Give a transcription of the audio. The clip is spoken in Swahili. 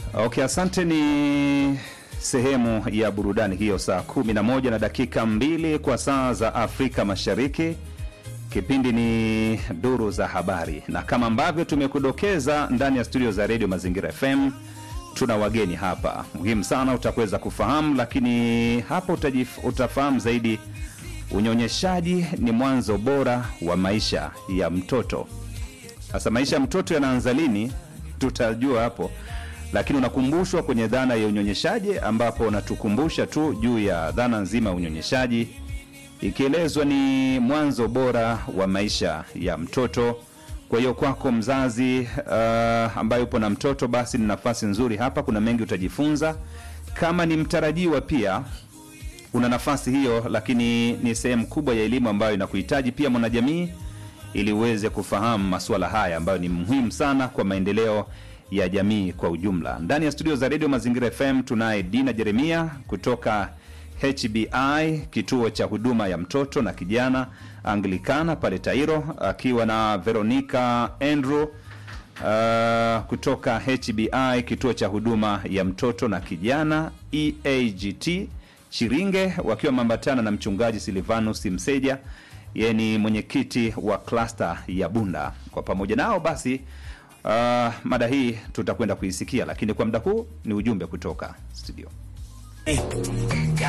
Okay, asante. Ni sehemu ya burudani hiyo, saa 11 na dakika mbili kwa saa za Afrika Mashariki. Kipindi ni duru za habari, na kama ambavyo tumekudokeza ndani ya studio za redio Mazingira FM, tuna wageni hapa muhimu sana, utakuweza kufahamu, lakini hapa utajif, utafahamu zaidi. Unyonyeshaji ni mwanzo bora wa maisha ya mtoto. Sasa maisha ya mtoto yanaanza lini? Tutajua hapo, lakini unakumbushwa kwenye dhana ya unyonyeshaji, ambapo unatukumbusha tu juu ya dhana nzima ya unyonyeshaji, ikielezwa ni mwanzo bora wa maisha ya mtoto. Kwa hiyo kwako mzazi uh, ambaye upo na mtoto, basi ni nafasi nzuri hapa. Kuna mengi utajifunza. Kama ni mtarajiwa pia una nafasi hiyo, lakini ni sehemu kubwa ya elimu ambayo inakuhitaji pia mwanajamii, ili uweze kufahamu masuala haya ambayo ni muhimu sana kwa maendeleo ya jamii kwa ujumla. Ndani ya studio za redio Mazingira FM tunaye Dina Jeremia kutoka HBI, kituo cha huduma ya mtoto na kijana Anglikana pale Tairo, akiwa na Veronica Andrew uh, kutoka HBI, kituo cha huduma ya mtoto na kijana EAGT Chiringe, wakiwa mambatana na mchungaji Silvanus Mseja, yeye ni mwenyekiti wa klasta ya Bunda. Kwa pamoja nao basi Uh, mada hii tutakwenda kuisikia, lakini kwa muda huu ni ujumbe kutoka studio.